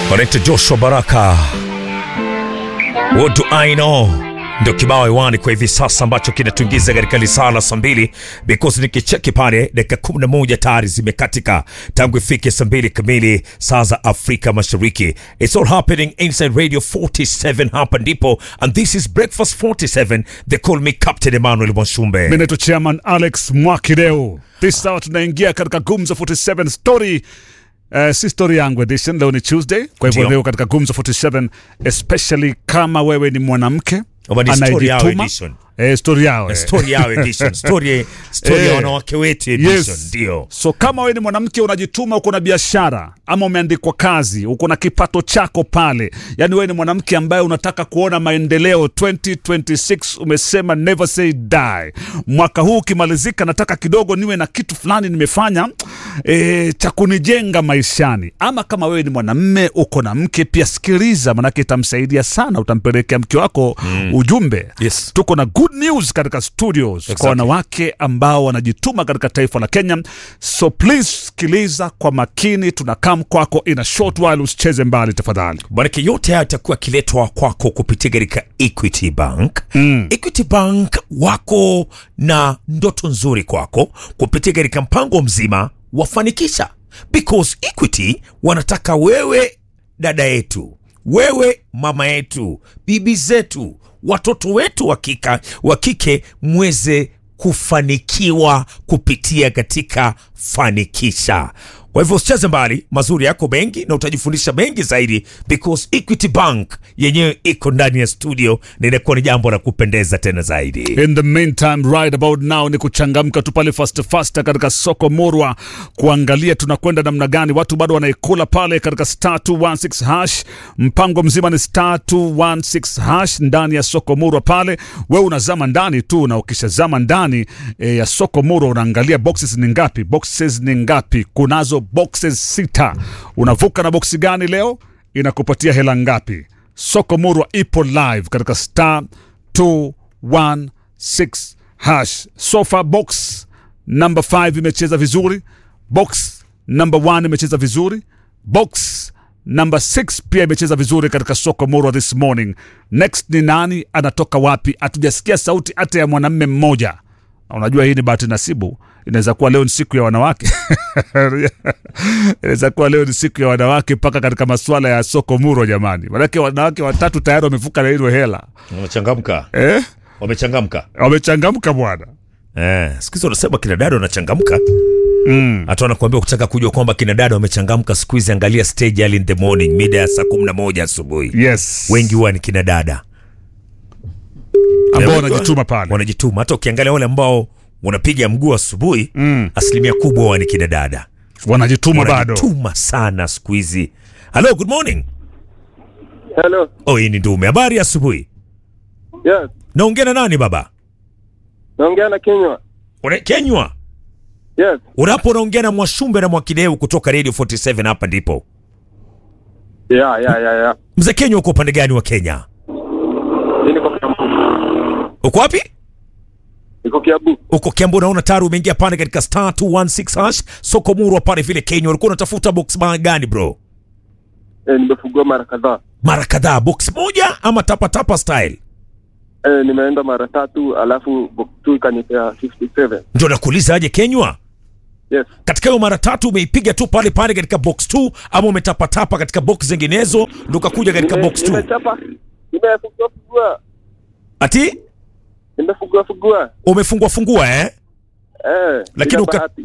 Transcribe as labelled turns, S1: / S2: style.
S1: Connect Joshua Baraka. What do I know? Ndio kibao hewani kwa hivi sasa ambacho kinatuingiza katika lisaa la saa mbili because nikicheki pale dakika 11 tayari zimekatika tangu ifike saa mbili kamili saa za Afrika Mashariki. It's all happening inside Radio 47 hapa ndipo and this is Breakfast 47. They call me Captain Emmanuel Mwashumbe.
S2: Mimi naitwa Chairman Alex Mwakideu. This hour tunaingia katika Gumzo 47 story Uh, si story yangu edition. Leo ni Tuesday, kwa hivyo
S1: Ndio.
S2: leo katika Gumzo 47 especially kama wewe ni mwanamke
S1: Ama ni story yao
S2: anayejituma.
S1: edition.
S2: Eh, story yao eh.
S1: Story yao edition. Story, story ya
S2: Eh.
S1: wanawake wetu edition.
S2: Yes.
S1: Ndio.
S2: So kama wewe ni mwanamke unajituma, uko na biashara ama umeandikwa kazi, uko na kipato chako pale, yani wewe ni mwanamke ambaye unataka kuona maendeleo 2026, umesema never say die. Mwaka huu ukimalizika, nataka kidogo niwe na kitu fulani nimefanya e, cha kunijenga maishani. Ama kama wewe ni mwanamme uko na mke pia, sikiliza, manake itamsaidia sana, utampelekea mke wako ujumbe.
S1: Yes.
S2: Tuko na good news katika studios
S1: Exactly.
S2: kwa wanawake ambao wanajituma katika taifa la Kenya. So please sikiliza kwa makini, tunakam kwako in a short while, usicheze mbali tafadhali.
S1: Manake yote haya yatakuwa akiletwa kwako kupitia katika Equity Bank. Mm. Equity Bank wako na ndoto nzuri kwako kupitia katika mpango mzima wafanikisha, because Equity wanataka wewe dada yetu, wewe mama yetu, bibi zetu, watoto wetu wa kika- wa kike mweze kufanikiwa kupitia katika fanikisha. Kwa hivyo usicheze mbali, mazuri yako mengi na utajifundisha mengi zaidi, because Equity Bank yenyewe iko ndani ya studio na inakuwa ni jambo la kupendeza tena zaidi.
S2: In the meantime right about now ni kuchangamka tu pale fast fast katika soko Murwa, kuangalia tunakwenda namna gani. Watu bado wanaikula pale katika star 216 hash. Mpango mzima ni star 216 hash ndani ya soko Murwa pale. Wewe unazama ndani tu, na ukishazama ndani e, ya soko Murwa unaangalia boxes ni ngapi, boxes ni ngapi. Kunazo boxes sita. Unavuka na boxi gani leo? Inakupatia hela ngapi? Soko Murwa ipo live katika star 216 hash. Sofa box number 5 imecheza vizuri, box number 1 imecheza vizuri, box number 6 pia imecheza vizuri katika soko Murwa this morning. Next ni nani? Anatoka wapi? Hatujasikia sauti hata ya mwanamme mmoja. Na Unajua hii ni bahati nasibu. Inaweza kuwa leo ni siku ya wanawake, inaweza kuwa leo ni siku ya wanawake mpaka katika masuala ya soko Murwa. Jamani, manake wanawake watatu tayari wamevuka na hilo hela
S1: Wamechangamka,
S2: eh?
S1: wamechangamka.
S2: Wamechangamka bwana.
S1: Eh, siku hizi wanasema kina dada wanachangamka. Hata wanakuambia ukitaka kujua kwamba kina dada wamechangamka siku hizi, angalia stage early in the morning, mida ya saa kumi na moja asubuhi.
S2: Yes,
S1: Wengi huwa ni kina dada
S2: ambao
S1: wengi
S2: wanajituma pale.
S1: wanajituma. Hata ukiangalia wale ambao wanapiga mguu asubuhi, asilimia kubwa huwa ni kina dada,
S2: wanajituma bado.
S1: wanajituma sana siku hizi. Hello, good morning.
S3: Hello.
S1: Oh, hii ni Ndume. Habari ya asubuhi.
S3: Yes.
S1: Naongea na nani baba?
S3: Naongea na Kenywa.
S1: Una Kenywa.
S3: Yes.
S1: Unapo unaongea na Mwashumbe na Mwakideu kutoka Radio 47 hapa ndipo.
S3: Yeah, yeah, yeah, yeah.
S1: Mzee Kenywa uko upande gani wa Kenya?
S3: Mimi niko Kiambu.
S1: Uko wapi?
S3: Niko Kiambu.
S1: Uko Kiambu, naona tayari umeingia pale katika star 216 hash soko Murwa pale vile Kenya. Ulikuwa unatafuta box bar gani bro?
S3: Eh, nimefungua mara kadhaa.
S1: Mara kadhaa, box moja ama tapa tapa style?
S3: Eh, nimeenda mara tatu alafu box 2 ikanipea 57.
S1: Ndio nakuuliza aje Kenywa?
S3: Yes.
S1: Katika hiyo mara tatu umeipiga tu pale pale katika box 2 ama umetapatapa katika box zinginezo ndio ukakuja katika
S3: Nime-
S1: box 2?
S3: Nimechapa. Nimefungua fungua.
S1: Ati
S3: Nimefungua fungua.
S1: umefungua fungua eh?
S3: Eh,
S1: Lakini
S3: bila
S1: uka,
S3: bahati.